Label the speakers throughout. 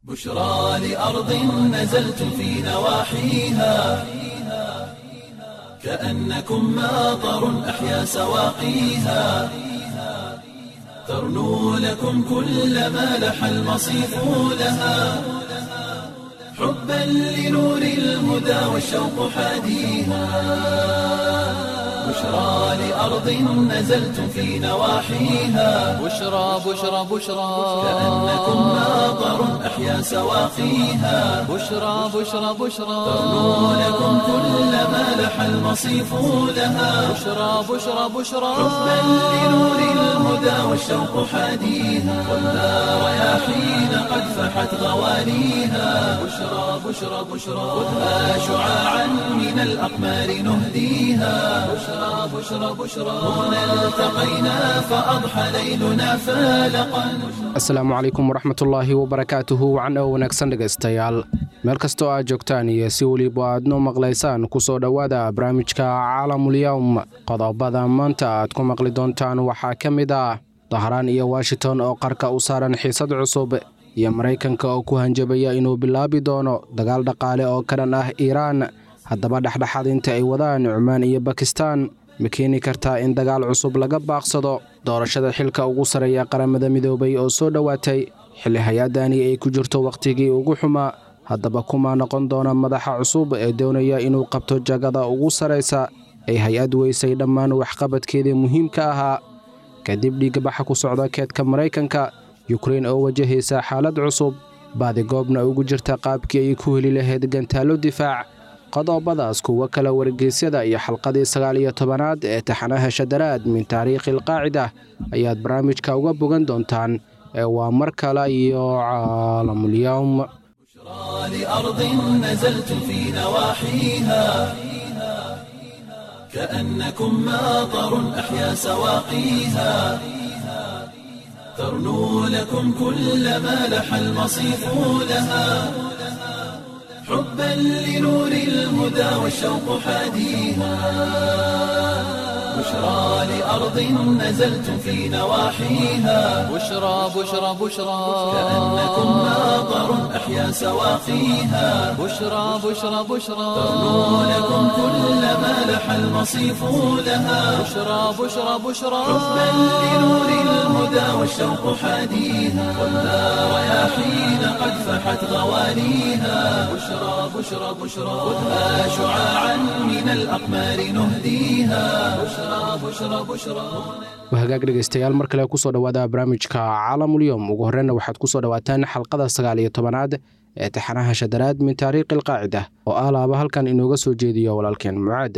Speaker 1: بشرى لأرض نزلت في نواحيها كأنكم ماطر أحيا سواقيها ترنو لكم كل ما لح المصيف لها حبا لنور الهدى والشوق حاديها بشرى لأرض نزلت في نواحيها
Speaker 2: بشرى بشرى بشرى
Speaker 1: كأنكم ماطر أحيا سواقيها
Speaker 2: بشرى بشرى بشرى
Speaker 1: ترنو لكم كل ما لح المصيف لها
Speaker 2: بشرى بشرى بشرى
Speaker 1: حبا لنور الهدى والشوق حاديها والنار رياحين قد فحت غوانيها بشرى بشرى بشرى خذها شعاعا من الأقمار نهديها بشرى بشرى بشرى هنا التقينا فأضحى ليلنا فالقا
Speaker 3: asalaamu calaykum waraxmatullaahi wabarakaatuhu wacan oo wanaagsan dhegaystayaal meel kastoo aad joogtaan iyo si weliba aad noo maqlaysaan ku soo dhowaada barnaamijka caalamulyowm qodobada maanta aad ku maqli doontaan waxaa ka mid ah dahraan iyo washington oo qarka u saaran xiisad cusub iyo maraykanka oo ku hanjabaya inuu bilaabi doono dagaal dhaqaale oo ka dhan ah iiraan haddaba dhexdhexaadinta ay wadaan cumaan iyo bakistaan ma keeni kartaa in dagaal cusub laga baaqsado doorashada xilka ugu sarreeya qaramada midoobay oo soo dhowaatay xilli hay-adani ay ku jirto wakhtigii ugu xumaa haddaba kuma noqon doona madaxa cusub ee doonaya inuu qabto jagada ugu sarraysa ay hay-ad weysay dhammaan waxqabadkeedii muhiimka ahaa kadib dhiigbaxa ku socda keedka maraykanka yukrein oo wajahaysa xaalad cusub baadigoobna ugu jirta qaabkii ay ku heli lahayd gantaallo difaac qodobadaas kuwo kale wargeysyada iyo xalqadii sagaal iyo tobanaad ee taxanaha shadaraad min taariikhi alqaacida ayaad barnaamijka uga bogan doontaan ee waa mar kale iyo caalamulyowm
Speaker 1: لأرض نزلت في نواحيها كأنكم ماطر أحيا سواقيها ترنو لكم كل ما لح المصيف لها حبا لنور الهدى والشوق حاديها بشرى لأرض نزلت في نواحيها
Speaker 2: بشرى بشرى بشرى
Speaker 1: كأنكم ماطر أحيا سواقيها
Speaker 2: بشرى بشرى بشرى
Speaker 1: ترنو لكم كل ما لح المصيف لها
Speaker 2: بشرى بشرى بشرى
Speaker 1: حبا لنور الهدى والشوق حاديها والنار رياحين قد فحت غوانيها بشرى بشرى بشرى خذها شعاعا من الأقمار نهديها بشرى بشرى بشرى
Speaker 3: wahagaag dhegaystayaal mar kale kusoo dhowaada barnaamijka caalamulyowm ugu horreyna waxaad kusoo dhowaataan xalqada sagaal iyo tobanaad ee taxanaha shadaraad min taariikhi alqaacida oo ah laaba halkan inooga soo jeediyo walaalkeen mucaad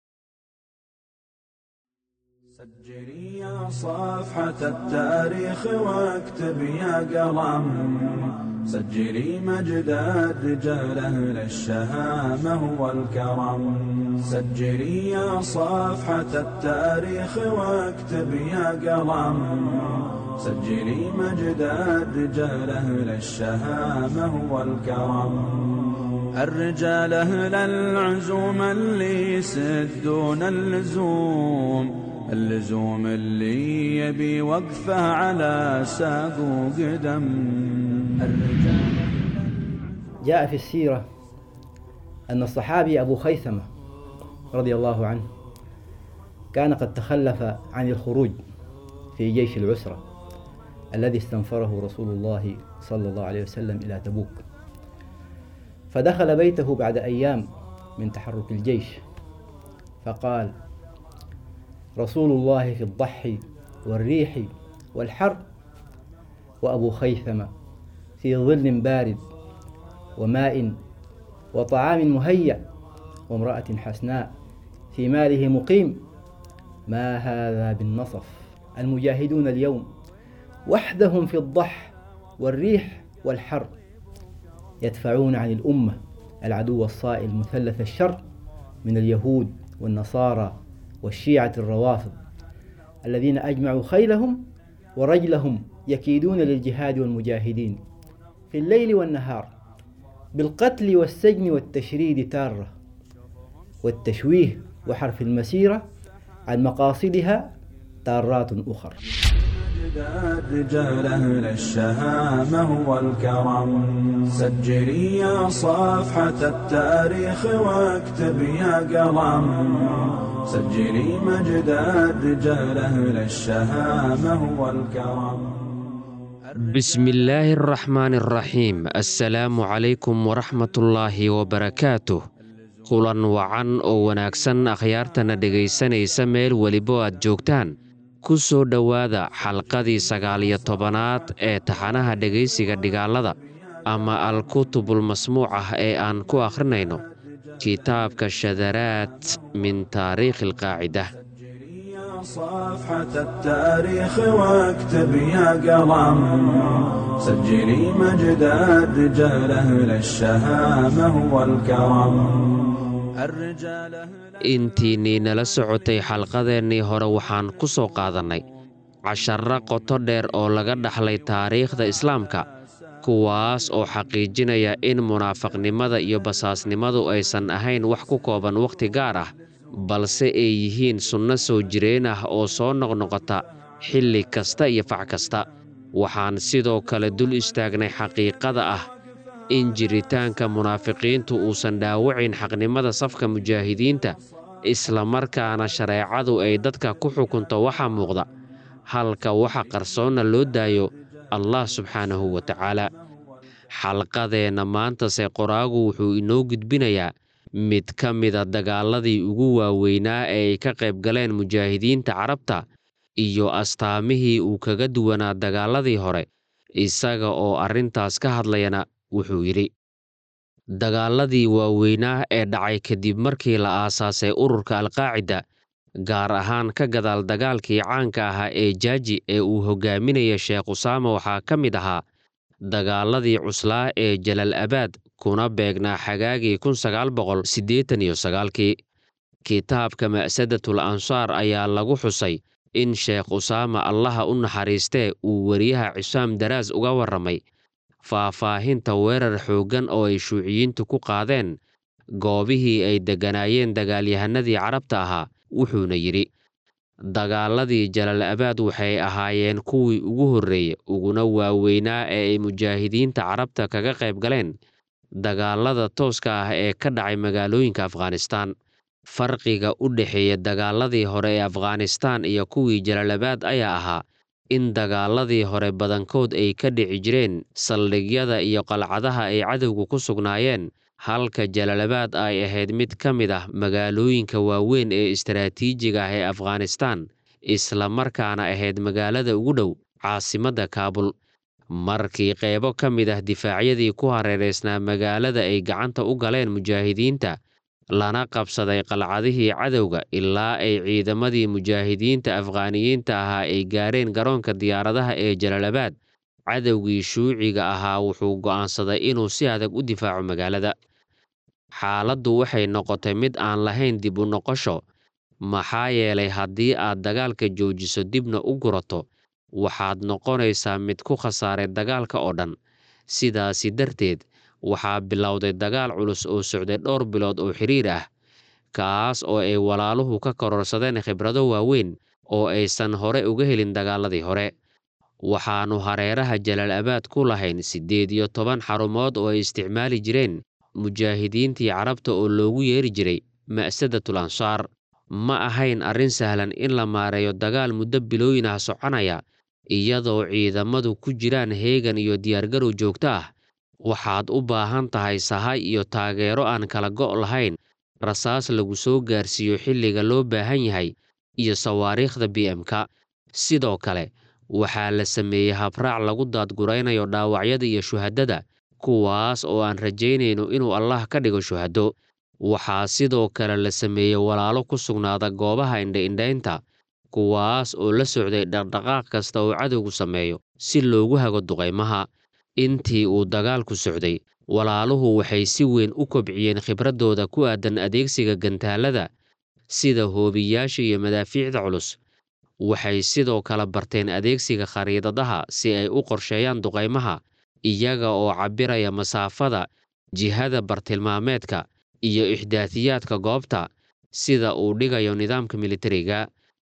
Speaker 4: سجلي يا صفحة التاريخ واكتب يا قلم سجلي مجد الرجال أهل الشهامة والكرم سجلي يا صفحة التاريخ واكتب يا قلم سجلي مجد الرجال أهل الشهامة والكرم الرجال أهل العزوم اللي يسدون اللزوم اللزوم اللي يبي وقفه على ساق وقدم الرجال
Speaker 5: جاء في السيرة أن الصحابي أبو خيثمة رضي الله عنه كان قد تخلف عن الخروج في جيش العسرة الذي استنفره رسول الله صلى الله عليه وسلم إلى تبوك فدخل بيته بعد أيام من تحرك الجيش فقال رسول الله في الضحي والريح والحر وأبو خيثمة في ظل بارد وماء وطعام مهيأ وامرأة حسناء في ماله مقيم ما هذا بالنصف المجاهدون اليوم وحدهم في الضح والريح والحر يدفعون عن الأمة العدو الصائل مثلث الشر من اليهود والنصارى والشيعة الروافض الذين أجمعوا خيلهم ورجلهم يكيدون للجهاد والمجاهدين في الليل والنهار بالقتل والسجن والتشريد تارة والتشويه وحرف المسيرة عن مقاصدها تارات أخر
Speaker 4: مجد رجال أهل الشهامة والكرم سجلي يا صفحة التاريخ واكتب يا قلم سجلي مجد رجال أهل الشهامة والكرم
Speaker 6: بسم الله الرحمن الرحيم السلام عليكم ورحمة الله وبركاته kulan wacan oo wanaagsan akhyaartana dhegaysanaysa meel welibo aad joogtaan ku soo dhowaada xalqadii sagaaliyo tobanaad ee taxanaha dhegaysiga dhigaalada ama al-kutubul masmuuc ah ee aan ku akhrinayno kitaabka shadaraad min taariikhi alqaacida
Speaker 4: صفحة التاريخ واكتب يا قلم سجلي مجد رجال أهل الشهامة والكرم الرجال
Speaker 6: intiinnii nala socotay xalqadeennii hore waxaan ku soo qaadannay casharro qoto dheer oo laga dhaxlay taariikhda islaamka kuwaas oo xaqiijinaya in munaafaqnimada iyo basaasnimadu aysan ahayn wax ku kooban wakhti gaar ah balse ay yihiin sunno soo jireen ah oo soo noqnoqota xilli kasta iyo fac kasta waxaan sidoo kale dul istaagnay xaqiiqada ah in jiritaanka munaafiqiintu uusan dhaawacayn xaqnimada safka mujaahidiinta islamarkaana shareecadu ay dadka ku xukunto waxa muuqda halka waxa qarsoonna loo daayo allah subxaanahu wa tacaala xalqadeenna maantase qoraagu wuxuu inoo gudbinayaa mid ka mida dagaaladii ugu waaweynaa ee ay ka qayb galeen mujaahidiinta carabta iyo astaamihii uu kaga duwanaa dagaaladii hore isaga oo arrintaas ka hadlayana wuxuu yidhi dagaaladii waaweynaa ee dhacay kadib markii la aasaasay ururka alqaacida gaar ahaan ka gadaal dagaalkii caanka ahaa ee jaaji ee uu hogaaminaya sheekh usaama waxaa ka mid ahaa dagaaladii cuslaa ee jalal abaad kuna beegnaa xagaagii kun sagaal boqol siddeetan iyo sagaalkii kitaabka ma'sadatul ansaar ayaa lagu xusay in sheekh usaama allaha u naxariistee uu weriyaha cisaam daraas uga warramay faahfaahinta weerar xooggan oo ay shuuciyiintu ku qaadeen goobihii ay degganaayeen dagaalyahanadii carabta ahaa wuxuuna yidhi dagaaladii jalal abaad waxay ahaayeen kuwii ugu horreeyey uguna waaweynaa ee ay mujaahidiinta carabta kaga qayb galeen dagaalada tooska ah ee ka dhacay magaalooyinka afghanistaan farqiga u dhexeeya dagaaladii hore ee afghanistaan iyo kuwii jalalabaad ayaa ahaa in dagaaladii hore badankood ay ka dhici jireen saldhigyada iyo qalcadaha ay cadowga ku sugnaayeen halka jalalabaad ay ahayd mid ka mid ah magaalooyinka waaweyn ee istaraatiijiga ah ee afghanistaan islamarkaana ahayd magaalada ugu dhow caasimadda kaabul markii qaybo ka mid ah difaacyadii ku hareeraysnaa magaalada ay gacanta u galeen mujaahidiinta lana qabsaday qalcadihii cadowga ilaa ay ciidamadii mujaahidiinta afghaaniyiinta ahaa ay gaareen garoonka diyaaradaha ee jalalabaad cadowgii shuuciga ahaa wuxuu go'aansaday inuu si adag u difaaco magaalada xaaladdu waxay noqotay mid aan lahayn dib u noqosho maxaa yeelay haddii aad dagaalka joojiso dibna u gurato waxaad noqonaysaa mid ku khasaaray dagaalka oo dhan sidaasi darteed waxaa bilowday dagaal culus oo socday dhowr bilood oo xiriir ah kaas oo ay walaaluhu ka kororsadeen khibrado waaweyn oo aysan hore uga helin dagaaladii hore waxaannu hareeraha jalaal abaad ku lahayn siddeed iyo toban xarumood oo ay isticmaali jireen mujaahidiintii carabta oo loogu yeeri jiray ma'sadatul ansaar ma ahayn arrin sahlan in la maareeyo dagaal muddo bilooyin ah soconaya iyadoo ciidamadu ku jiraan heegan iyo diyaargarow joogto ah waxaad u baahan tahay sahay iyo taageero aan kala go' lahayn rasaas lagu soo gaarsiiyo xilliga loo baahan yahay iyo sawaariikhda b m-ka sidoo kale waxaa la sameeyey habraac lagu daadguraynayo dhaawacyada iyo shuhadada kuwaas oo aan rajaynayno inuu allah ka dhigo shuhado waxaa sidoo kale la sameeyey walaalo ku sugnaada goobaha indha-indhaynta kuwaas oo la socday dhaqdhaqaaq kasta oo cadowgu sameeyo si loogu hago duqaymaha intii uu dagaalku socday walaaluhu waxay si weyn u kobciyeen khibraddooda ku aadan adeegsiga gantaalada sida hoobiyaasha iyo madaafiicda culus waxay sidoo kale barteen adeegsiga khariidadaha si ay u qorsheeyaan duqaymaha iyaga oo cabbiraya masaafada jihada bartilmaameedka iyo ixdaatiyaadka goobta sida uu dhigayo nidaamka militariga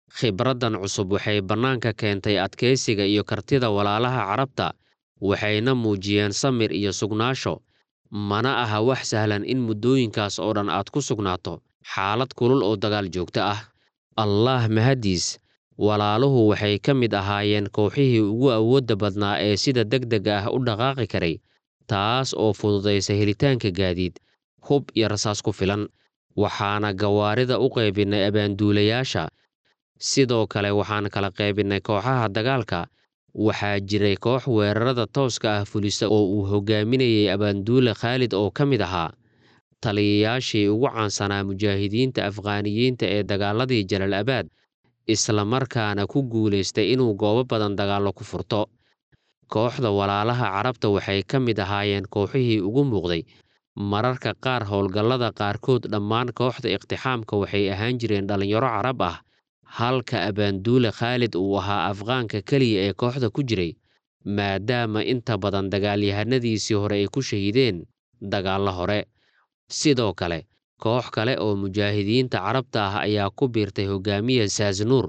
Speaker 6: khibraddan cusub waxay bannaanka keentay adkaysiga iyo kartida walaalaha carabta waxayna muujiyeen samir iyo sugnaasho mana aha wax sahlan in muddooyinkaas oo dhan aad ku sugnaato xaalad kulul oo dagaal joogto ah allaah mahaddiis walaaluhu waxay ka mid ahaayeen kooxihii ugu awoodda badnaa ee sida degdega ah u dhaqaaqi karay taas oo fududaysa helitaanka gaadiid hub iyo rasaas ku filan waxaana gawaarida u qaybinnay abaanduulayaasha sidoo kale waxaan kala qaybinnay kooxaha dagaalka waxaa jiray koox weerarada tooska ah fulisa oo uu hogaaminayay abaanduule khaalid oo ka mid ahaa taliyayaashii ugu caansanaa mujaahidiinta afghaaniyiinta ee dagaaladii jalal abaad isla markaana ku guulaystay inuu goobo badan dagaallo ku furto kooxda walaalaha carabta waxay ka mid ahaayeen kooxihii ugu muuqday mararka qaar howlgallada qaarkood dhammaan kooxda iqtixaamka waxay ahaan jireen dhallinyaro carab ah halka abaanduule khaalid uu ahaa afqaanka keliya ee kooxda ku jiray maadaama inta badan dagaalyahanadiisii hore ay ku shahiideen dagaallo hore sidoo kale koox kale oo mujaahidiinta carabta ah ayaa ku biirtay hogaamiya saasnuur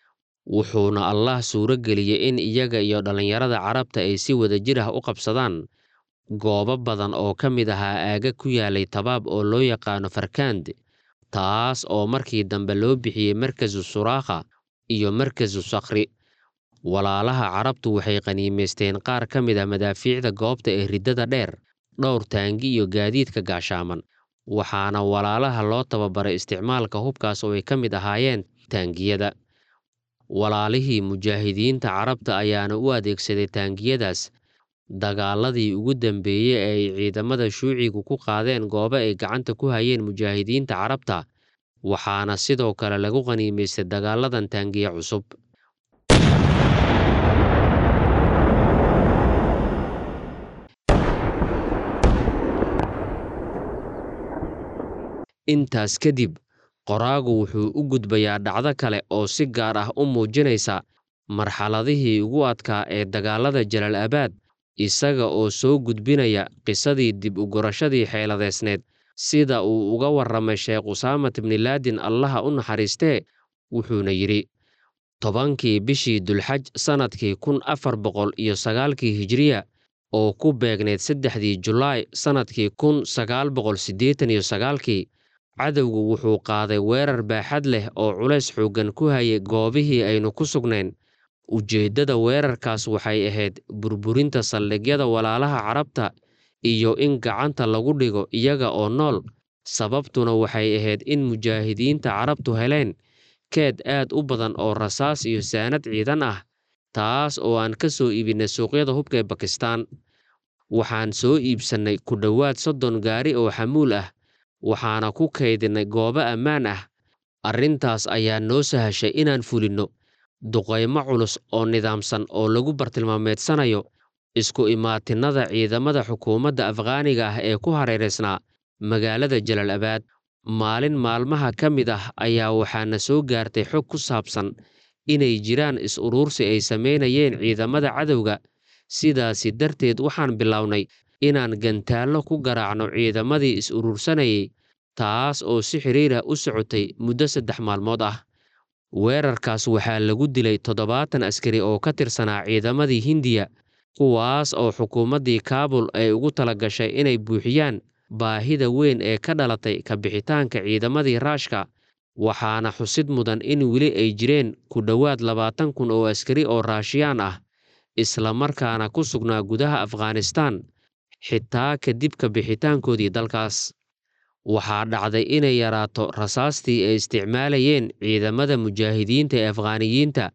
Speaker 6: wuxuuna allah suuro geliyey in iyaga iyo dhallinyarada carabta ay si wadajir ah u qabsadaan goobo badan oo ka mid ahaa aaga ku yaalay tabaab oo loo yaqaano farkand taas oo markii dambe loo bixiyey markasu suraakha iyo markasu sakhri walaalaha carabtu waxay qaniimaysteen qaar ka mid ah madaafiicda goobta ee riddada dheer dhowr taangi iyo gaadiidka gaashaaman waxaana walaalaha loo tababaray isticmaalka hubkaas oo ay ka mid ahaayeen taangiyada walaalihii mujaahidiinta carabta ayaana u adeegsaday taangiyadaas dagaaladii ugu dambeeyey ee ay ciidamada shuucigu ku qaadeen goobo ay gacanta ku hayeen mujaahidiinta carabta waxaana sidoo kale lagu qaniimaystay dagaaladan taangiye cusub intaas kadib qoraagu wuxuu u gudbayaa dhacdo kale oo si gaar ah u muujinaysa marxaladihii ugu adkaa ee dagaalada jalal abaad isaga oo soo gudbinaya qisadii dib u gurashadii xeeladeysneed sida uu uga warramay sheekh usaamat bnilaadin allaha u naxariistee wuxuuna yidhi tobankii bishii dulxaj sannadkii kun afar boqol iyo sagaalkii hijiriya oo ku beegneyd saddexdii julaay sannadkii kun sagaal boqol siddeetan iyo sagaalkii cadowgu wuxuu qaaday weerar baaxad leh oo culays xooggan ku hayay goobihii aynu ku sugnayn ujeeddada weerarkaas waxay ahayd burburinta saldhigyada walaalaha carabta iyo in gacanta lagu dhigo iyaga oo nool sababtuna waxay ahayd in mujaahidiinta carabtu heleen keed aad u badan oo rasaas iyo saanad ciidan ah taas oo aan ka soo iibinay suuqyada hubka ee bakistaan waxaan soo iibsannay ku dhowaad soddon gaari oo xamuul ah waxaana ku kaydinay goobo ammaan ah arrintaas ayaa noo sahashay inaan fulinno duqaymo culus oo nidaamsan oo lagu bartilmaameedsanayo isku imaatinnada ciidamada xukuumadda afghaaniga ah ee ku hareeraysnaa magaalada jalal abaad maalin maalmaha ka mid ah ayaa waxaana soo gaartay xog ku saabsan inay jiraan is-uruursi ay samaynayeen ciidamada cadowga sidaasi darteed waxaan bilownay inaan gantaallo ku garaacno ciidamadii is-uruursanayay taas oo si xidhiirah u socotay muddo saddex maalmood ah weerarkaas waxaa lagu dilay toddobaatan askari oo ka tirsanaa ciidamadii hindiya kuwaas oo xukuumaddii kaabul ay ugu tala gashay inay buuxiyaan baahida weyn ee ka dhalatay ka bixitaanka ciidamadii raashka waxaana xusid mudan in weli ay jireen ku dhowaad labaatan kun oo askari oo raashiyaan ah isla markaana ku sugnaa gudaha afghanistaan xitaa kadib ka bixitaankoodii dalkaas waxaa dhacday inay yaraato rasaastii ay isticmaalayeen ciidamada mujaahidiinta ee afghaaniyiinta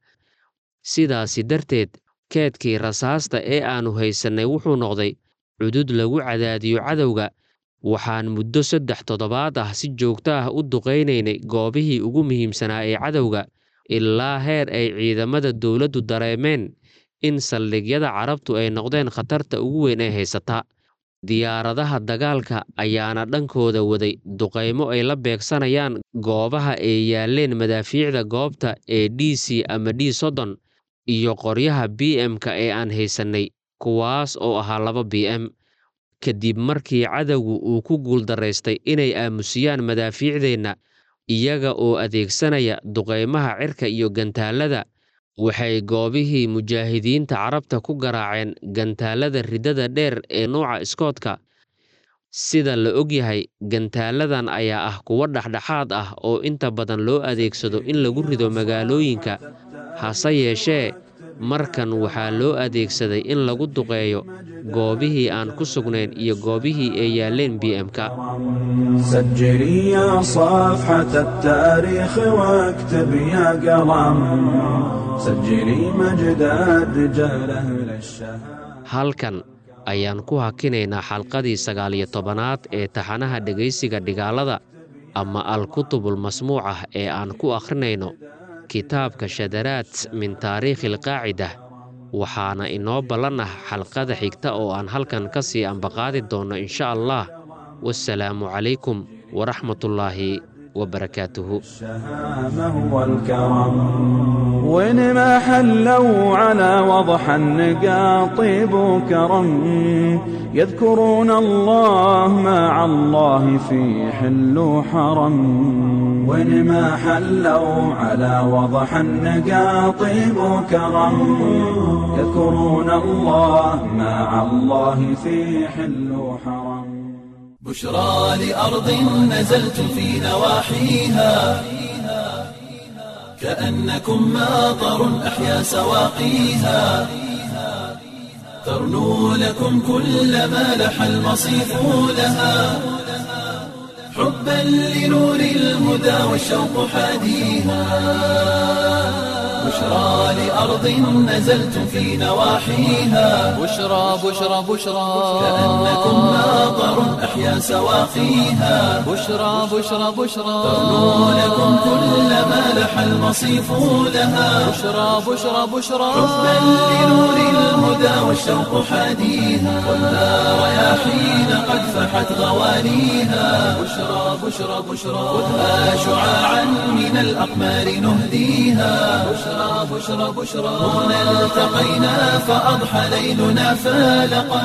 Speaker 6: sidaasi darteed keedkii rasaasta ee aannu haysannay wuxuu noqday cudud lagu cadaadiyo cadowga waxaan muddo saddex toddobaad ah si joogto ah u duqaynaynay goobihii ugu muhiimsanaa ee cadowga ilaa heer ay ciidamada dowladdu dareemeen in saldhigyada carabtu ay noqdeen khatarta ugu weyn ee haysata diyaaradaha dagaalka ayaana dhankooda waday duqaymo ay la beegsanayaan goobaha ay yaaleen madaafiicda goobta ee d c ama d soddon iyo qoryaha b m-ka ee aan haysannay kuwaas oo ahaa laba b m kadib markii cadowgu uu ku guuldaraystay inay aamusiyaan madaafiicdeenna iyaga oo adeegsanaya duqaymaha cirka iyo gantaallada waxay goobihii mujaahidiinta carabta ku garaaceen gantaallada riddada dheer ee nuuca iskoodka sida la ogyahay gantaaladan ayaa ah kuwo dhexdhexaad ah oo inta badan loo adeegsado in lagu rido magaalooyinka hase yeeshee markan waxaa loo adeegsaday in lagu duqeeyo goobihii aan ku sugnayn iyo goobihii ay yaaleen b m-ka
Speaker 4: سجلي يا صفحة التاريخ واكتب يا قلم سجلي مجد الرجال أهل الشهامة
Speaker 6: halkan ayaan ku hakinaynaa xalqadii sagaal iyo tobanaad ee taxanaha dhegaysiga dhigaalada ama al-kutubul masmuucah ee aan ku akhrinayno kitaabka shadaraad min taariikhi alqaacida waxaana inoo ballan ah xalqada xigta oo aan halkan ka sii ambaqaadi doonno insha allah wasalaamu calaykum waraxmatullaahi wabarakaatuhu
Speaker 4: الشهامة والكرم وين ما حلوا على وضح النقا طيب وكرم يذكرون الله مع الله في حل وحرم وين ما حلوا على وضح النقا طيب وكرم يذكرون الله مع الله في حل وحرم
Speaker 1: بشرى لأرض نزلت في نواحيها كأنكم ماطر أحيا سواقيها ترنو لكم كل ما لح المصيف لها حبا لنور الهدى والشوق حاديها بشرى لأرض نزلت في نواحيها
Speaker 2: بشرى بشرى بشرى
Speaker 1: كأنكم ماطر أحيا سواقيها
Speaker 2: بشرى بشرى بشرى
Speaker 1: ترنو لكم كل ما لح المصيف لها
Speaker 2: بشرى بشرى بشرى
Speaker 1: حبا لنور الهدى والشوق حاديها خذها رياحين قد فحت غوانيها بشرى بشرى بشرى خذها شعاعا من الأقمار نهديها بشرى بشرى بشرى هنا التقينا فأضحى ليلنا فالقا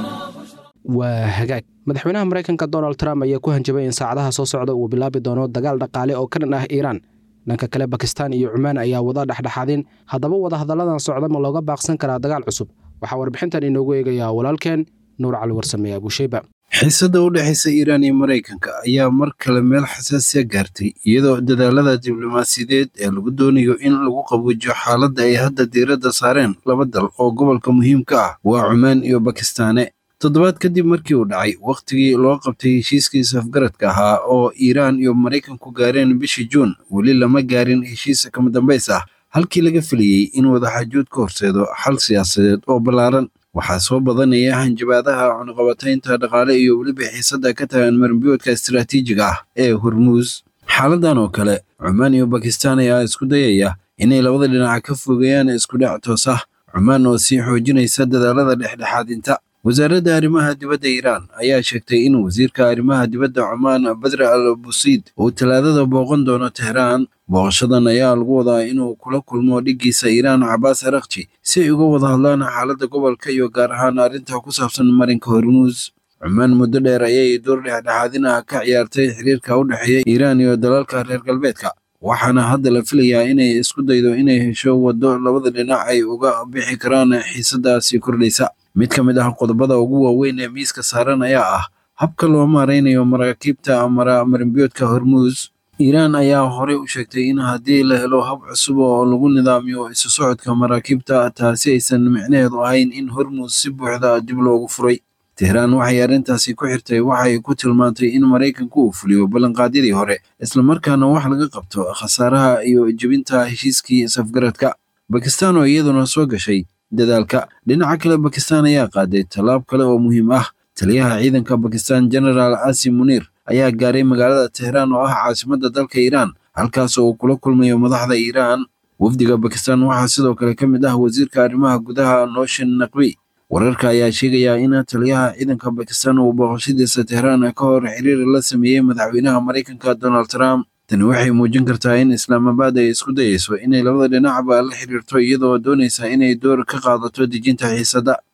Speaker 3: waa hagaag madaxweynaha maraykanka donald trump ayaa ku hanjabay in saacadaha soo socda uu bilaabi doono dagaal dhaqaale oo ka dhan ah iiraan dhanka kale bakistan iyo cumaan ayaa wada dhexdhexaadin haddaba wadahadalladan socda ma looga baaqsan karaa dagaal cusub waxaa warbixintan inoogu eegayaa walaalkeen nuur cali warsame abuusheyba
Speaker 7: xiisadda u dhexaysa iiraan iyo maraykanka ayaa mar kale meel xasaasiya gaartay iyadoo dadaalada diblomaasiyadeed ee lagu doonayo in lagu qabuujiyo xaaladda ay hadda diiradda saareen laba dal oo gobolka muhiimka ah waa cumaan iyo bakistaane toddobaad kadib markii uu dhacay wakhtigii loo qabtay heshiiskii safgaradka ahaa oo iiraan iyo maraykanku gaareen bishii juun weli lama gaarin heshiis kama dambays ah halkii laga filayey in wadaxaajood ka horseedo xal siyaasadeed oo ballaaran waxaa soo badanaya hanjabaadaha cunaqabataynta dhaqaale iyo weliba xiisadda ka tagan marinbiyoodka istiraatiijiga ah ee hormuus xaaladan oo kale cumaan iyo bakistaan ayaa isku dayaya inay labada dhinac ka fogeeyaan iskudhac toos ah cumaan oo sii xoojinaysa dadaalada dhexdhexaadinta wasaaradda arrimaha dibadda iiraan ayaa sheegtay in wasiirka arrimaha dibadda cumaan badre al busiid uu talaadada booqan doono tehraan booqashadan ayaa lagu wadaa inuu kula kulmo dhiggiisa iiraan cabaas arakji si ay uga wada hadlaan xaaladda gobolka iyo gaar ahaan arrinta ku saabsan marinka hormuus cumaan muddo dheer ayay door dhexdhexaadin ah ka ciyaartay xiriirka u dhexeeya iiraan iyo dalalka reer galbeedka waxaana hadda la filayaa inay isku daydo inay hesho waddo labada dhinac ay uga bixi karaan xiisadaasi kordhaysa mid ka mid ah qodobada ugu waaweyn ee miiska saaran ayaa ah habka loo maaraynayo maraakiibta mara marinbiyoodka hormuus iiraan ayaa horey u sheegtay in haddii la helo hab cusub oo lagu nidaamiyo isu socodka maraakiibta taasi aysan micnaheedu ahayn in hormuus si buuxda dib loogu furay tehraan waxay arrintaasi ku xirtay waxay ku tilmaantay in maraykanku uu fuliyo ballanqaadyadii hore islamarkaana wax laga qabto khasaaraha iyo jebinta heshiiskii safgaradka bakistaan oo iyaduna soo gashay dadaalka dhinaca kale bakistaan ayaa qaaday tallaab kale oo muhiim ah taliyaha ciidanka bakistaan genaraal asim muniir ayaa gaaray magaalada tehraan oo ah caasimadda dalka iiraan halkaas oo uu kula kulmayo madaxda iiraan wafdiga bakistaan waxaa sidoo kale ka mid ah wasiirka arrimaha gudaha nooshin naqbi wararka ayaa sheegaya in taliyaha ciidanka bakistaan uu booqashadiisa tehraan ka hor xiriir la sameeyey madaxweynaha maraykanka donald trump tani waxay muujin kartaa in islaamabaad ay isku dayeyso inay labada dhinacba la xiriirto iyadoo doonaysa inay door ka qaadato dejinta xiisadda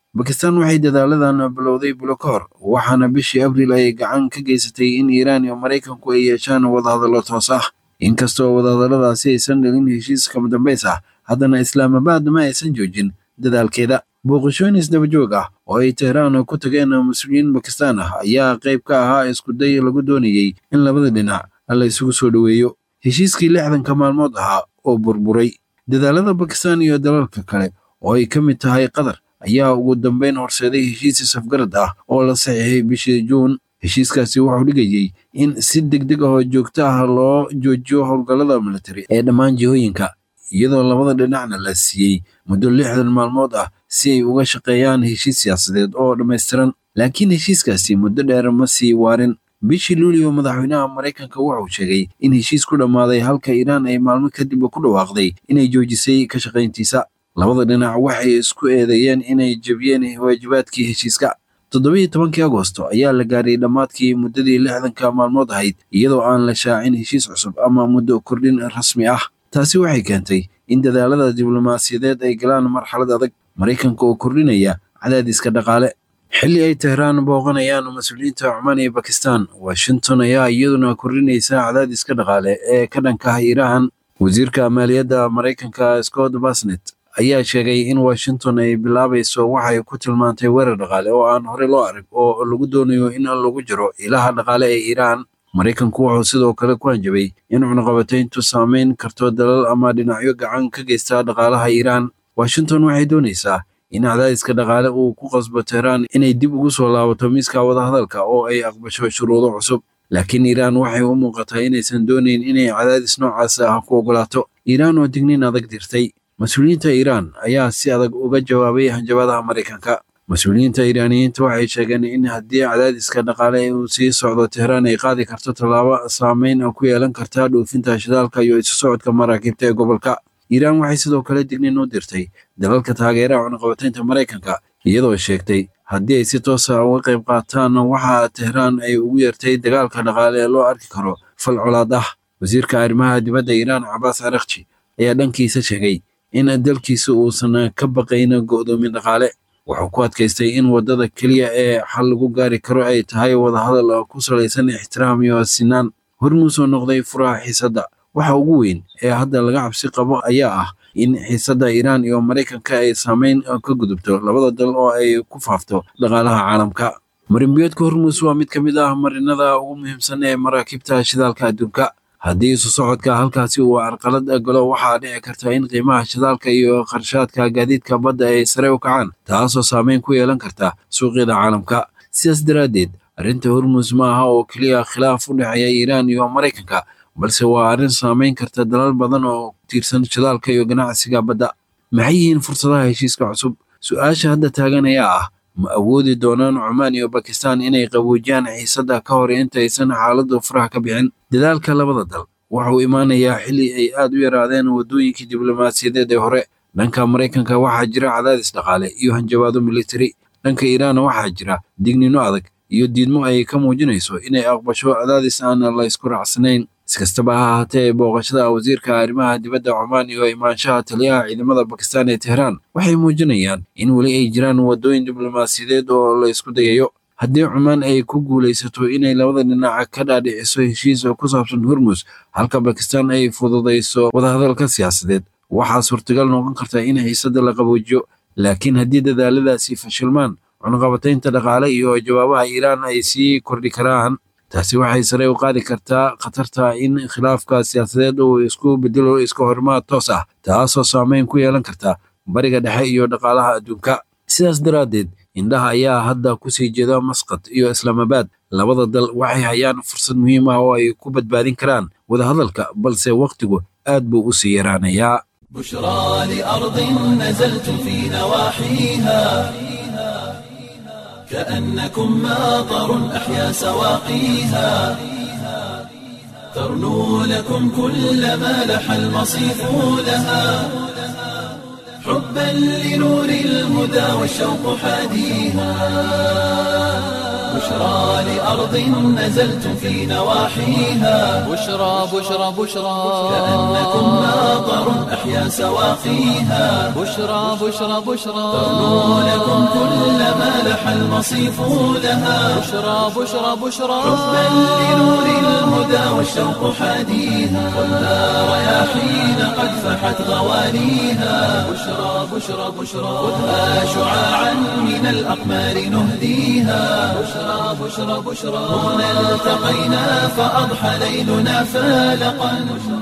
Speaker 7: bakistan waxay dadaaladan bilowday bilo ka hor waxaana bishii abriil ay gacan ka geysatay in iiraan iyo maraykanku ay yeeshaan wadahadallo toos ah inkastoo wadahadalladaasi aysan dhalin heshiis kama dambays ah haddana islaamabad ma aysan joojin dadaalkeeda booqashooyin isdabajoog ah oo ay tehraan ku tageen mas-uuliyiin bakistaan ah ayaa qayb ka ahaa iskuday lagu doonayey in labada dhinac la isugu soo dhoweeyo heshiiskii lixdanka maalmood ahaa oo burburay dadaalada bakistaan iyo dalalka kale oo ay ka mid tahay qatar ayaa ugu dambeyn horseeday heshiis safgarad ah oo la saxiixay bishii juun heshiiskaasi wuxuu dhigayey in si degdeg ah oo joogto ah loo joojiyo howlgallada militari ee dhammaan jihooyinka iyadoo labada dhinacna la siiyey muddo lixdan maalmood ah si ay uga shaqeeyaan heshiis siyaasadeed oo dhammaystiran laakiin heshiiskaasi muddo dheer ma sii waarin bishii luulio madaxweynaha maraykanka wuxuu sheegay in heshiis ku dhammaaday halka iiraan ay maalmo kadib ku dhawaaqday inay joojisay ka shaqayntiisa labada dhinac waxay isku eedeeyeen inay jebiyeen waajibaadkii heshiiska toddobiyo tobankii agosto ayaa la gaaray dhammaadkii muddadii lixdanka maalmood ahayd iyadoo aan la shaacin heshiis cusub ama muddo kordhin rasmi ah taasi waxay keentay in dadaalada diblomaasiyadeed ay galaan marxalad adag maraykanka oo kordhinaya cadaadiska dhaqaale xilli ay tehraan booqanayaan mas-uuliyiinta cumaan iyo bakistan washington ayaa iyaduna kordhinaysa cadaadiska dhaqaale ee ka dhanka ah iiraan wasiirka maaliyadda maraykanka scott basnet ayaa sheegay in washington ay bilaabayso waxay ku tilmaantay weerar dhaqaale oo aan horey loo arag oo lagu doonayo in lagu jiro ilaha dhaqaale ee iiraan maraykanku wuxuu sidoo kale ku hanjabay in cunaqabatayntu saameyn karto dalal ama dhinacyo gacan ka geysta dhaqaalaha iiraan washington waxay doonaysaa in cadaadiska dhaqaale uu ku qasbo tehraan inay dib ugu soo laabato miiska wadahadalka oo ay aqbasho shuruudo cusub laakiin iiraan waxay u muuqataa inaysan doonayn inay cadaadis noocaas ah ku ogolaato iiraan oo digniin adag dirtay mas-uuliyiinta iiraan ayaa si adag uga jawaabay hanjabadaha maraykanka mas-uuliyiinta iiraaniyiinta waxay sheegeen in haddii cadaadiska dhaqaale uu sii socdo tehraan ay qaadi karto tallaabo saameyn ku yeelan karta dhoofinta shidaalka iyo isu socodka maraakiibta ee gobolka iiraan waxay sidoo kale digniin u dirtay dalalka taageeraha cunaqabataynta maraykanka iyadoo sheegtay haddii ay si toosa uga qayb qaataan waxa tehraan ay ugu yeertay dagaalka dhaqaale ee loo arki karo fal colaad ah wasiirka arrimaha dibadda iiraan cabaas arakji ayaa dhankiisa sheegay in dalkiisa uusan ka baqayn go'doomin dhaqaale wuxuu ku adkaystay in waddada keliya ee xal lagu gaari karo ay tahay wadahadal ku salaysan ixtiraam iyo sinaan hormuus oo noqday furaha xiisadda waxa ugu weyn ee hadda laga cabsi qabo ayaa ah in xiisadda iiraan iyo maraykanka ay saameyn ka gudubto labada dal oo ay ku faafto dhaqaalaha caalamka marinbiyoodka hormuus waa mid ka mid ah marinada ugu muhiimsan ee maraakiibta shidaalka adduunka haddii isu socodka halkaasi uu carqalad galo waxaa dhici karta in qiimaha shidaalka iyo qarshaadka gaadiidka badda ay sare u kacaan taasoo saameyn ku yeelan karta suuqyada caalamka sidaas daraaddeed arrinta hormuus ma aha oo keliya khilaaf u dhexeeya iiraan iyo maraykanka balse waa arrin saameyn karta dalal badan oo ku tiirsan shidaalka iyo ganacsiga badda maxay yihiin fursadaha heshiiska cusub su-aasha hadda taagan ayaa ah ma awoodi doonaan cumaan iyo bakistan inay qaboojiyaan xiisadda ka hor intaysan xaaladdu faraha ka bixin dadaalka labada dal wuxuu imaanayaa xilli ay aad u yaraadeen waddooyinkii diblomaasiyadeed ee hore dhanka maraykanka waxaa jira cadaadis dhaqaale iyo hanjabaado militari dhanka iiraanna waxaa jira dignino adag iyo diidmo ay ka muujinayso inay aqbasho cadaadis aan la ysku raacsanayn iskastaba ha ahaatee booqashada wasiirka arrimaha dibadda cumaan iyo imaanshaha taliyaha ciidamada bakistan ee tehraan waxay muujinayaan in weli ay jiraan waddooyin diblomaasiyadeed oo la ysku dayayo haddii cumaan ay ku guulaysato inay labada dhinac ka dhaadhiciso heshiis oo ku saabsan hormus halka bakistan ay fududayso wadahadalka siyaasadeed waxaa suurtagal noqon karta in xiisadda la qaboojiyo laakiin haddii dadaaladaasi fashilmaan cunaqabataynta dhaqaale iyo jawaabaha iiraan ay sii kordhi karaan taasi waxay sare u qaadi kartaa khatarta in khilaafka siyaasadeed uu isku bedelo iska horimaad toos ah taasoo saameyn ku yeelan karta bariga dhexe iyo dhaqaalaha adduunka sidaas daraaddeed indhaha ayaa hadda kusii jeeda masqad iyo islaamabaad labada dal waxay hayaan fursad muhiim ah oo ay ku badbaadin karaan wadahadalka balse wakhtigu aad buu u sii yaraanayaa
Speaker 1: بشرى لأرض نزلت في نواحيها كأنكم ماطر أحيا سواقيها ترنو لكم كل ما لح المصيف لها حبا لنور الهدى والشوق حاديها بشرى لأرض نزلتم في نواحيها
Speaker 2: بشرى بشرى بشرى
Speaker 1: كأنكم ماطر أحيا سواقيها
Speaker 2: بشرى بشرى بشرى
Speaker 1: ترنو لكم كل ما لح المصيف لها
Speaker 2: بشرى بشرى بشرى
Speaker 1: حبا لنور الهدى والشوق حاديها ولا رياحين قد فحت غوانيها بشرى بشرى بشرى خذها شعاعا من الأقمار نهديها بشرى بشرى بشرى هنا التقينا فأضحى ليلنا فالقا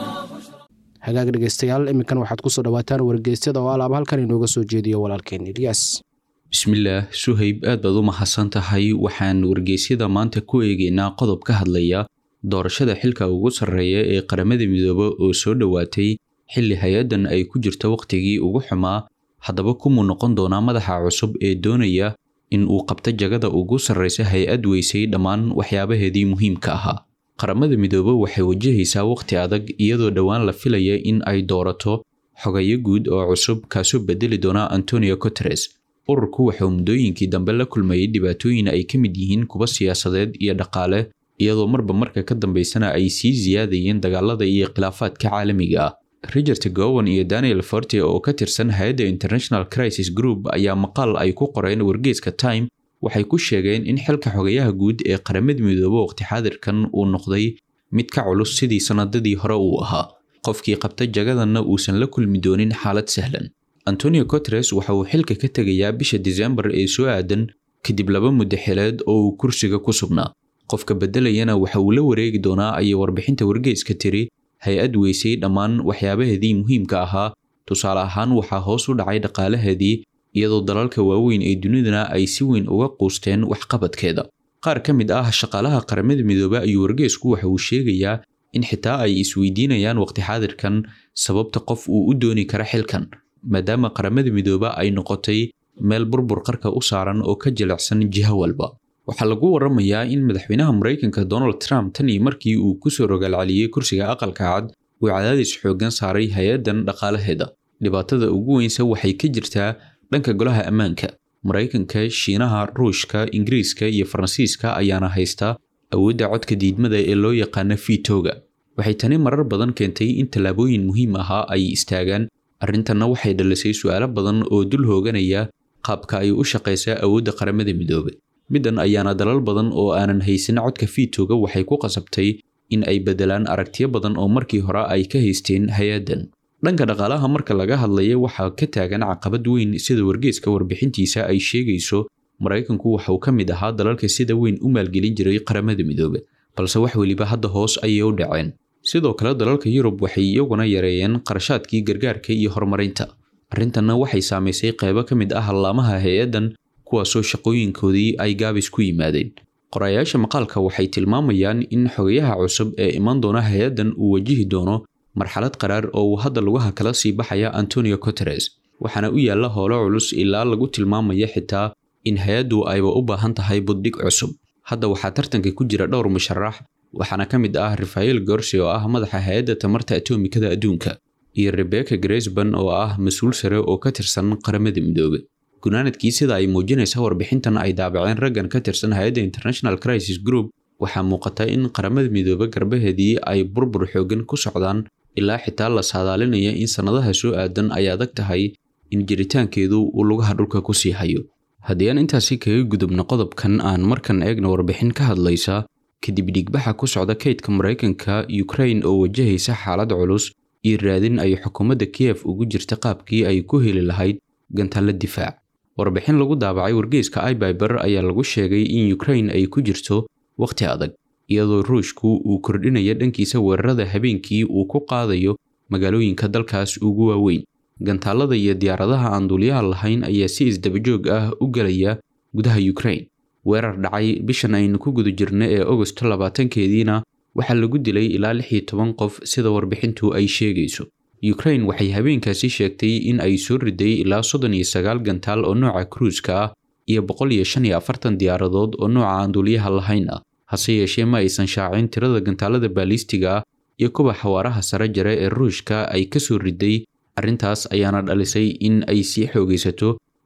Speaker 3: hagaag dhegaystayaal iminkan waxaad kusoo dhawaataan wargeysyada oo alaaba halkan inooga soo jeediyo walaalkeen ilyas
Speaker 8: bismillaah suhayb aad baad u mahadsan tahay waxaan wargeysyada maanta ku eegaynaa qodob ka hadlaya doorashada xilka ugu sarreeya ee qaramada midoobe oo soo dhowaatay xilli hay-addan ay ku jirto wakhtigii ugu xumaa haddaba kumuu noqon doonaa madaxa cusub ee doonaya in uu qabto jagada ugu sarreysa hay-ad weysay dhammaan waxyaabaheedii muhiimka ahaa qaramada midoobe waxay wajahaysaa wakhti adag iyadoo dhowaan la filaya in ay doorato xogayo guud oo cusub kaasoo bedeli doona antonio guteres ururku waxauu muddooyinkii dambe la kulmayay dhibaatooyin ay ka mid yihiin kuwa siyaasadeed iyo dhaqaale iyadoo marba marka ka dambeysana ay sii siyaadayeen dagaalada iyo khilaafaadka caalamiga ah richard gowan iyo daniel forte oo ka tirsan hay-adda international crisis group ayaa maqaal ay ku qoreen wargeeska time waxay ku sheegeen in xilka xogayaha guud ee qaramada midoobe waqti xaadirkan uu noqday mid ka culus sidii sanadadii hore uu ahaa qofkii qabta jagadanna uusan la kulmi doonin xaalad sahlan antonio guteres waxa uu xilka ka tegayaa bisha disembar ee soo aadan kadib laba muddo xileed oo uu kursiga ku sugnaa qofka beddelayana waxa uu la wareegi doonaa ayay warbixinta wargeyska tiri hay-ad weysay dhammaan waxyaabaheedii muhiimka ahaa tusaale ahaan waxaa hoos u dhacay dhaqaalaheedii iyadoo dalalka waaweyn ee dunidana ay si weyn uga quusteen waxqabadkeeda qaar ka mid ah shaqaalaha qaramada midoobe ayuu wargeysku waxa uu sheegayaa in xitaa ay isweydiinayaan waqti xaadirkan sababta qof uu u dooni kara xilkan maadaama qaramada midoobe ay noqotay meel burbur qarka u saaran oo ka jilicsan jiho walba waxaa lagu waramayaa in madaxweynaha maraykanka donald trump tan iyo markii uu kusoo rogaalceliyey kursiga aqalka cad uu cadaadis xooggan saaray hay-addan dhaqaalaheeda dhibaatada ugu weynse waxay ka jirtaa dhanka golaha ammaanka maraykanka shiinaha ruushka ingiriiska iyo faransiiska ayaana haysta awoodda codka diidmada ee loo yaqaano fiitooga waxay tani marar badan keentay in tallaabooyin muhiim ahaa ay istaagaan arrintanna waxay dhalisay su'aalo badan oo dul hooganaya qaabka ay u shaqaysaa awoodda qaramada midoobe middan ayaana dalal badan oo aanan haysan codka fiitooga waxay ku qasabtay in ay beddelaan aragtiyo badan oo markii hore ay ka haysteen hay-addan dhanka dhaqaalaha marka laga hadlaya waxaa ka taagan caqabad weyn sida wargeeska warbixintiisa ay sheegayso maraykanku waxa uu ka mid ahaa dalalka sida weyn u maalgelin jiray qaramada midoobe balse wax weliba hadda hoos ayay u dhaceen sidoo kale dalalka yurub waxay iyaguna yareeyeen qarashaadkii gargaarka iyo horumarinta arrintanna waxay saamaysay qaybo ka mid ah hallaamaha hay-addan kuwaasoo shaqooyinkoodii ay gaabis ku yimaadeen qorayaasha maqaalka waxay tilmaamayaan in xogayaha cusub ee iman doona hay-addan uu wajihi doono marxalad qaraar oo uu hadda lugaha kala sii baxaya antonio guteres waxaana u yaalla howlo culus ilaa lagu tilmaamaya xitaa in hay-addu ayba u baahan tahay buddhig cusub hadda waxaa tartanka ku jira dhowr musharax waxaana ka mid ah rafael gorsi oo ah madaxa hay-adda tamarta atomikada adduunka iyo rebecca gresban oo ah mas-uul sare oo ka tirsan qaramada midoobe gunaanadkii sida ay muujinaysa warbixintan ay daabaceen raggan ka tirsan hay-adda international crisis group waxaa muuqata in qaramada midoobe garbaheedii ay burbur xooggan ku socdaan ilaa xitaa la saadaalinaya in sannadaha soo aadan ay adag tahay in jiritaankeedu uu lugaha dhulka ku sii hayo haddii aan intaasi kaga gudubno qodobkan aan markan eegna warbixin ka hadlaysa kadib dhiigbaxa ku socda kaydka maraykanka ukrain oo wajahaysa xaalad culus iyo raadin ay xukuumadda kiyef ugu jirta qaabkii ay ku heli lahayd gantaalla difaac warbixin lagu daabacay wargeyska ibyber ayaa lagu sheegay in ukrain ay ku jirto wakhti adag iyadoo ruushku uu kordhinaya dhankiisa weerarada habeenkii uu ku qaadayo magaalooyinka dalkaas ugu waaweyn gantaallada iyo diyaaradaha aan duuliyaha lahayn ayaa si isdabajoog ah u gelaya gudaha ukrain weerar dhacay bishan aynu ku guda jirna ee agosto labaatankeediina waxaa lagu dilay ilaa lix iyo toban qof sida warbixintu ay sheegayso ukrain waxay habeenkaasi sheegtay in ay soo riday ilaa soddon iyo sagaal gantaal oo nooca kruuska ah iyo boqol iyo shan iyo afartan diyaaradood oo nooca aan duuliyaha lahayn ah hase yeeshee ma aysan shaacin tirada gantaalada baalistiga ah iyo kuwa xawaaraha sare jare ee ruushka ay ka soo riday arrintaas ayaana dhalisay in ay sii xoogaysato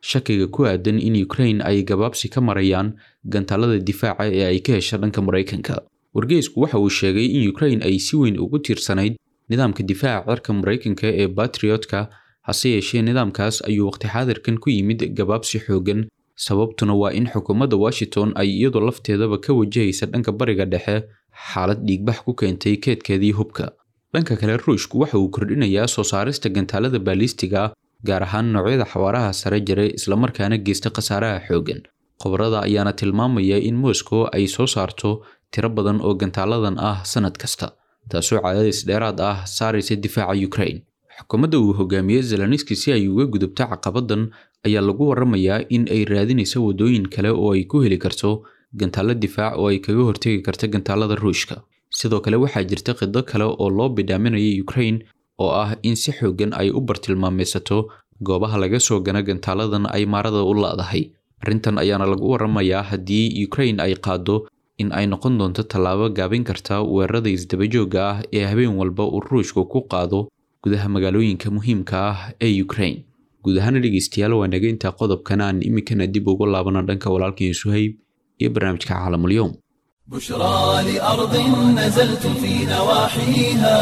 Speaker 8: shakiga ku aadan in ukraine ay gabaabsi ka marayaan gantaalada difaaca ee ay ka hesha dhanka maraykanka wargeysku waxa uu sheegay in ukraine ay si weyn ugu tiirsanayd nidaamka difaaca cirka maraykanka ee batriotka hase yeeshee nidaamkaas ayuu waqti xaadirkan ku yimid gabaabsi xoogan sababtuna waa in xukuumadda washington ay iyadoo lafteedaba ka wajahaysa dhanka bariga dhexe xaalad dhiigbax ku keentay keedkeedii hubka dhanka kale ruushku waxa uu kordhinayaa soo saarista gantaalada baalistiga gaar ahaan noocyada xawaaraha sare jare islamarkaana geysta khasaaraha xoogan khubarada ayaana tilmaamaya in moscow ay soo saarto tiro badan oo gantaaladan ah sanad kasta taasoo cadaadis dheeraad ah saaraysa difaaca ukraine xukuumadda uu hogaamiyey zeloniski si ay uga gudubto caqabadan ayaa lagu waramayaa in ay raadinayso waddooyin kale oo ay ku heli karto gantaalo difaac oo ay kaga hortegi karto gantaalada ruushka sidoo kale waxaa jirta qido kale oo loo bidhaaminaya ukraine oo ah in si xoogan ay u bartilmaameysato goobaha laga soo gana gantaaladan ay maarada u laadahay arrintan ayaana lagu waramayaa haddii ukraine ay qaado in ay noqon doonto tallaabo gaabin karta weerarada isdabajooga ah ee habeen walba uu ruushku ku qaado gudaha magaalooyinka muhiimka ah ee ukraine guud ahaana dhegeystayaal waa naga intaa qodobkan aan iminkana dib ugu laabana dhanka walaalkeen suhayb iyo barnaamijka caalamulyoom
Speaker 1: بشرى لأرض نزلت في نواحيها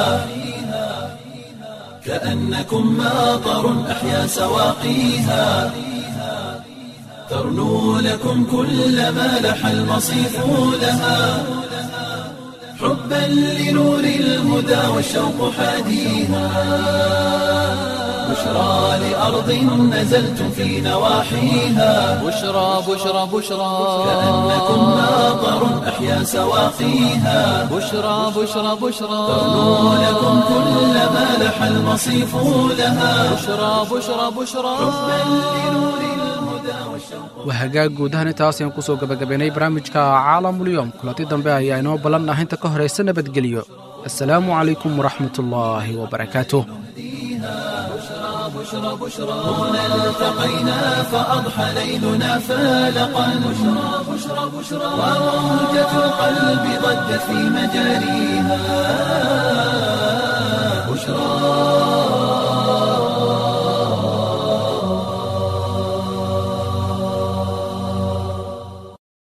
Speaker 1: كأنكم ماطر أحيا سواقيها ترنو لكم كل ما لح المصيف لها حبا لنور الهدى والشوق حاديها بشرى لأرض نزلت في نواحيها
Speaker 2: بشرى بشرى بشرى
Speaker 1: كأنكم ماطر أحيا سواقيها
Speaker 2: بشرى بشرى بشرى
Speaker 1: ترنو لكم كل ما لح المصيف لها
Speaker 2: بشرى بشرى بشرى
Speaker 3: waa hagaag guud ahaan intaas ayaan kusoo gabagabaynay barnaamijka caalamulyoom kulanti dambe ayaa inoo ballan ah inta ka horaysa nabadgelyo assalaamu calaykum waraxmatullaahi wabarakaatuh
Speaker 1: هنا التقينا فأضحى ليلنا فالقا بشرى بشرى بشرى وموجة القلب ضجت في مجاريها بشرى